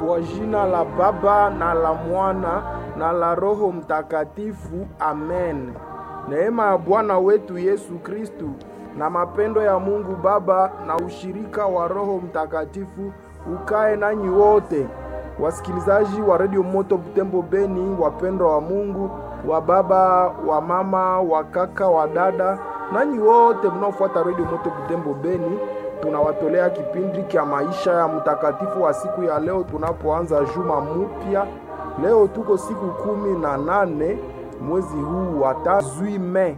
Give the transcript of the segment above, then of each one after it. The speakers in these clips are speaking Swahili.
Kwa jina la Baba na la Mwana na la Roho Mtakatifu, amen. Neema ya Bwana wetu Yesu Kristu na mapendo ya Mungu Baba na ushirika wa Roho Mtakatifu ukae nanyi wote. Wasikilizaji wa Radio Moto Butembo Beni, wapendwa wa Mungu, wa baba, wa mama, wa kaka, wa dada, nanyi wote mnaofuata Radio Moto Butembo Beni, tunawatolea kipindi cha maisha ya mtakatifu wa siku ya leo, tunapoanza juma mupya. Leo tuko siku kumi na nane mwezi huu wa tatu Mei,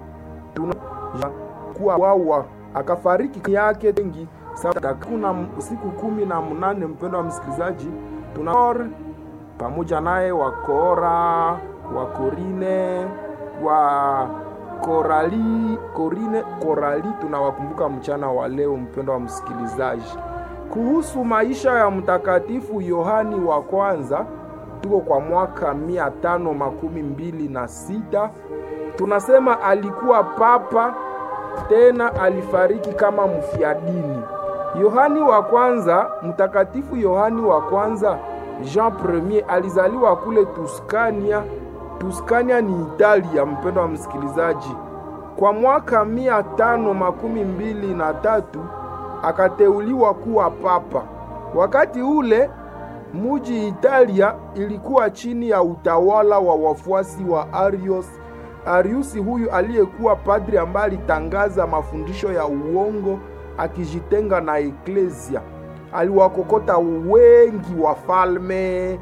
tunakuwa wawa akafariki yake tengi kuna siku kumi na mnane. Mpendo wa msikilizaji, tuna pamoja naye wakora wa Korine wa Korali Korine Korali, tunawakumbuka mchana wa leo. Mpendo wa msikilizaji, kuhusu maisha ya mtakatifu Yohani wa kwanza, tuko kwa mwaka mia tano makumi mbili na sita. Tunasema alikuwa papa tena alifariki kama mfiadini. Yohani wa kwanza, mtakatifu Yohani wa kwanza Jean Premier alizaliwa kule Tuskania. Tuskania ni Italia, mpendo wa msikilizaji. Kwa mwaka mia tano makumi mbili na tatu akateuliwa kuwa papa. Wakati ule muji Italia ilikuwa chini ya utawala wa wafuasi wa Arius. Ariusi huyu aliyekuwa padri ambaye alitangaza mafundisho ya uongo akijitenga na eklesia. Aliwakokota wengi wafalme,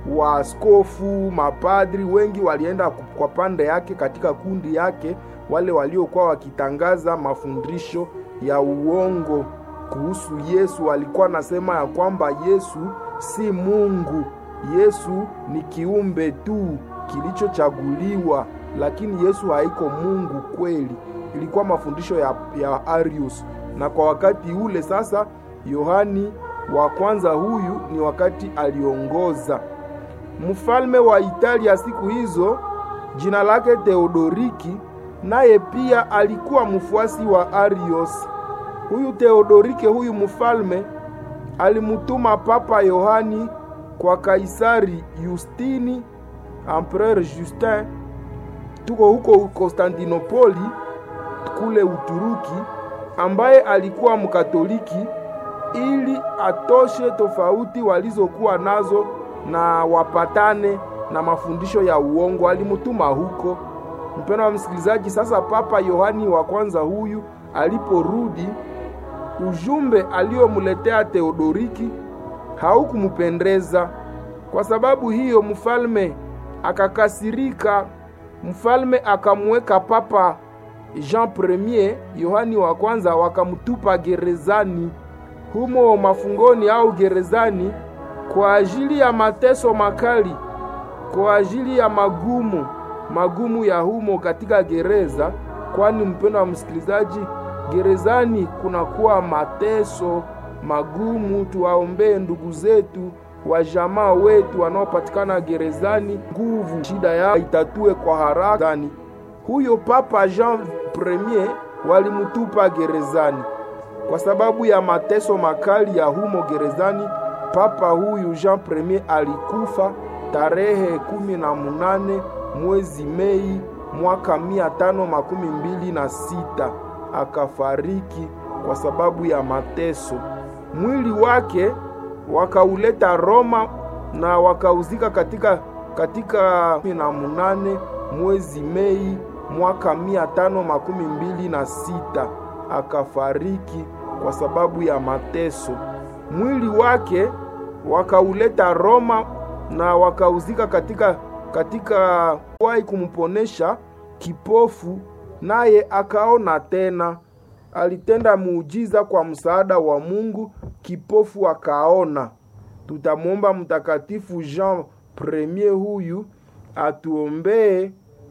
waaskofu, mapadri wengi walienda kwa pande yake, katika kundi yake, wale waliokuwa wakitangaza mafundisho ya uongo kuhusu Yesu. Alikuwa anasema ya kwamba Yesu si Mungu, Yesu ni kiumbe tu kilichochaguliwa, lakini Yesu haiko Mungu kweli. Ilikuwa mafundisho ya, ya Arius na kwa wakati ule sasa, Yohani wa kwanza huyu ni wakati aliongoza mfalme wa Italia siku hizo, jina lake Theodoriki, naye pia alikuwa mfuasi wa Arius. Huyu Theodorike, huyu mfalme alimutuma Papa Yohani kwa Kaisari Justini, Empereur Justin, tuko huko Konstantinopoli kule Uturuki ambaye alikuwa Mkatoliki ili atoshe tofauti walizokuwa nazo na wapatane na mafundisho ya uongo. Alimutuma huko. Mpendo wa msikilizaji, sasa Papa Yohani wa kwanza huyu aliporudi, ujumbe aliomuletea Theodoriki haukumupendeza. Kwa sababu hiyo, mfalme akakasirika. Mfalme akamweka Papa Jean Premier Yohani wa kwanza wakamtupa gerezani humo mafungoni au gerezani kwa ajili ya mateso makali, kwa ajili ya magumu magumu ya humo katika gereza. Kwani mpendo wa msikilizaji, gerezani kunakuwa mateso magumu. Tuwaombee ndugu zetu wa jamaa wetu wanaopatikana gerezani, nguvu shida yao itatue kwa haraka. Huyo Papa Jean Premier walimutupa gerezani kwa sababu ya mateso makali ya humo gerezani. Papa huyu Jean Premier alikufa tarehe kumi na munane mwezi Mei mwaka mia tano makumi mbili na sita akafariki kwa sababu ya mateso. Mwili wake wakauleta Roma na wakauzika katika katika kumi na munane mwezi Mei mwaka mia tano makumi mbili na sita akafariki kwa sababu ya mateso. Mwili wake wakauleta Roma na wakauzika katika katika wai kumponesha kipofu, naye akaona tena. Alitenda muujiza kwa msaada wa Mungu, kipofu akaona. Tutamwomba Mtakatifu Jean Premier huyu atuombee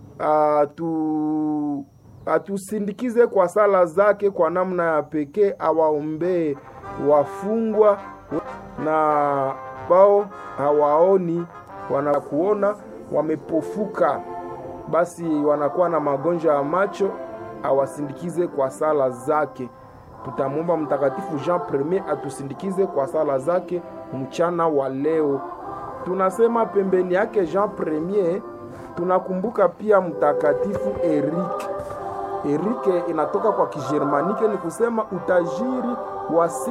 atu atusindikize kwa sala zake kwa namna ya pekee, awaombee wafungwa na bao hawaoni, wanakuona wamepofuka, basi wanakuwa na magonjwa ya macho, awasindikize kwa sala zake. Tutamwomba Mtakatifu Jean Premier atusindikize kwa sala zake mchana wa leo. tunasema pembeni yake Jean Premier, tunakumbuka pia mtakatifu Erike. Erike inatoka kwa Kijermanike, ni kusema utajiri wa